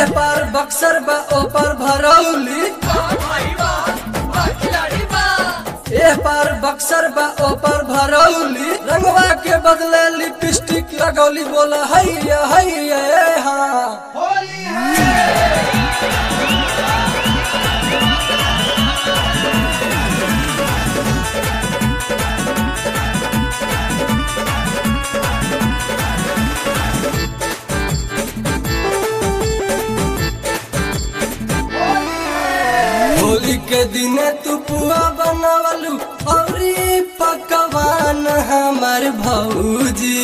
ए पार बक्सर बा ओ पार भरौली ए पार बक्सर बा ओ पार भरौली रंगवा के बदले लिपस्टिक लगौली बोला हैया हैया ए हाँ होली के दिने तू पुआ बनावलू औरी पकवान हमर भौजी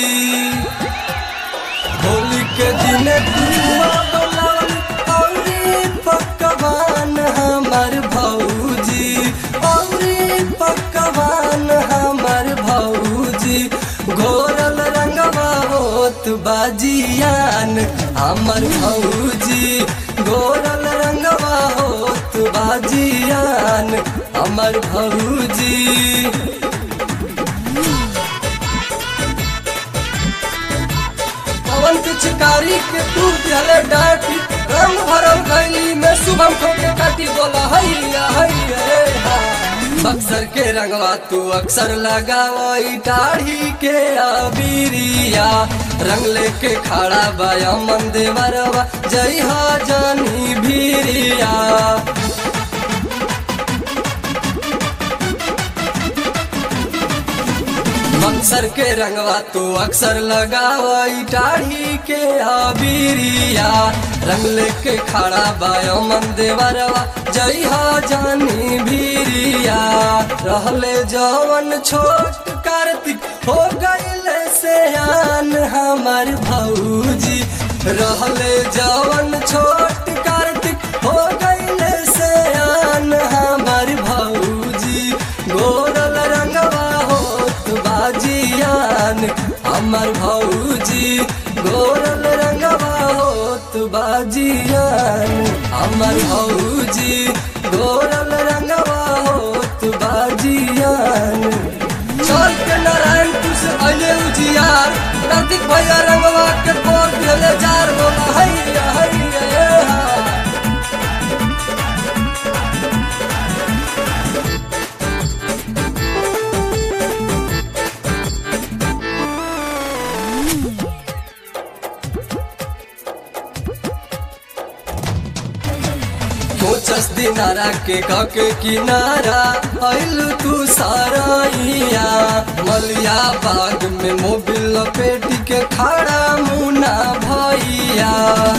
होली के दिने तू पुआ बनावलू औरी पकवान हमर भौजी औरी पकवान हमर भौजी घोरल रंगवा होत बाजियान हमर भौजी घोरल रंगवा होत बाजियान हमर भौजी पवन पिचकारी के तू दिहले डाटी रंग भरल गैली में शुभम ठोके काटी बोला हैया हैया रे हा। बक्सर के रंगवा तू अक्सर लगावई दाढ़ी के अबीरिया रंग लेके खड़ा बाया मन देवरवा जय हा जानी भीरिया बक्सर के रंगवा तू अक्सर लगावई दाढ़ी के अबीरिया रंग लेके खड़ा बायो मन देवरवा जय हा जानी भीरिया रहले जवन छोट कार्तिक हो गईले से आन हमर भौजी रहले जवन छोट कार्तिक हो गईले से आन हमर भौजी गोरल रंगवा होत बाजियान हमर भौजी गोरल रंगवा होत बाजियान हमर भौजी गोरल रंगवा होत बाजियान चल के नारायण तू से अले उजियार कार्तिक भैया रंगवा के बोल दिले जार बोला हैया हैया ए हा। कोचस दिनारा के कके किनारा आइल तू साराइया मलिया बाग में मोबिल लपेट के खड़ा मुना भैया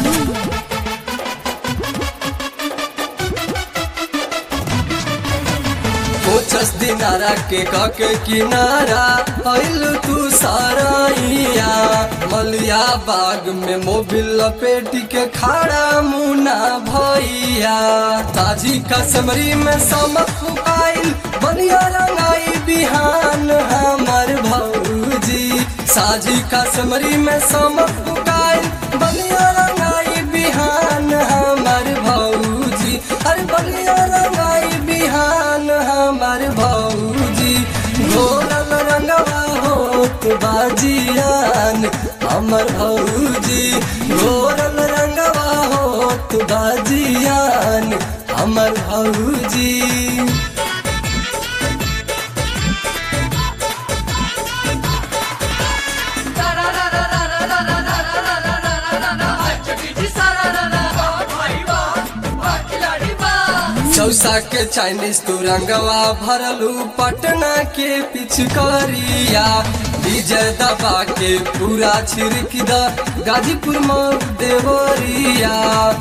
कोचस दिनारा के कके किनारा आइल तू साराइया मलिया बाग में मोबिल लपेट के खड़ा मुना भैया ताजी कसमरी में समक फुकाइल बनिया रंगाई बिहान हमर भौजी साजी कसमरी में समक फुकाइल बनिया रंगाई बिहान हमर भौजी अरे बनिया रंगाई बिहान हमर भौजी घोरल रंगवा होत बाजियान हमर भौजी घोरल रंगवा होत बाजियान हमर भौजी चौसा के चाइनीज तू रंगवा भरलू पटना के पिचकारिया विजय दबा के पूरा छिड़क द गाजीपुर मऊ देवरिया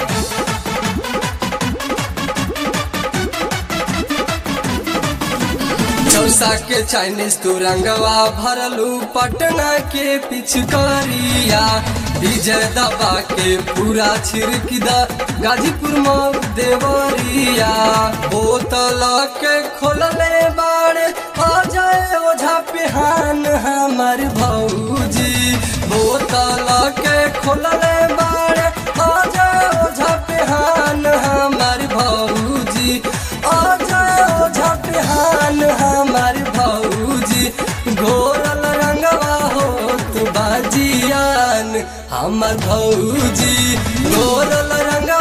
चौसा के चाइनीज तू रंगवा भरलू पटना के पिचकारिया विजय दबा के पूरा छिड़क द गाजीपुर मऊ देवरिया बोतल के खोलले बाड़े आ जाए ओझा पेहान हमर भौजी बोतल के खोलले बाड़े आ जाए ओझा पेहान हमर भौजी आ जाए ओझा पेहान हमर भौजी घोरल रंगवा होत बाजियान हमर भौजी घोरल रंगवा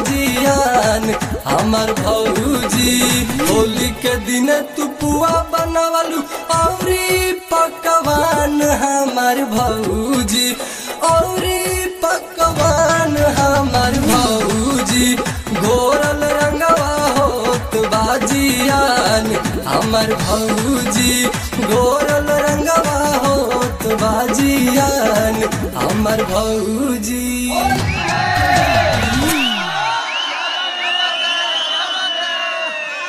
बाजियान हमर भौजी होली के दिन तू पुआ बनवलू औरी पकवान हमर भौजी औरी पकवान हमर भौजी घोरल रंगवा होत बाजियान हमर भौजी घोरल रंगवा होत बाजियान हमर भौजी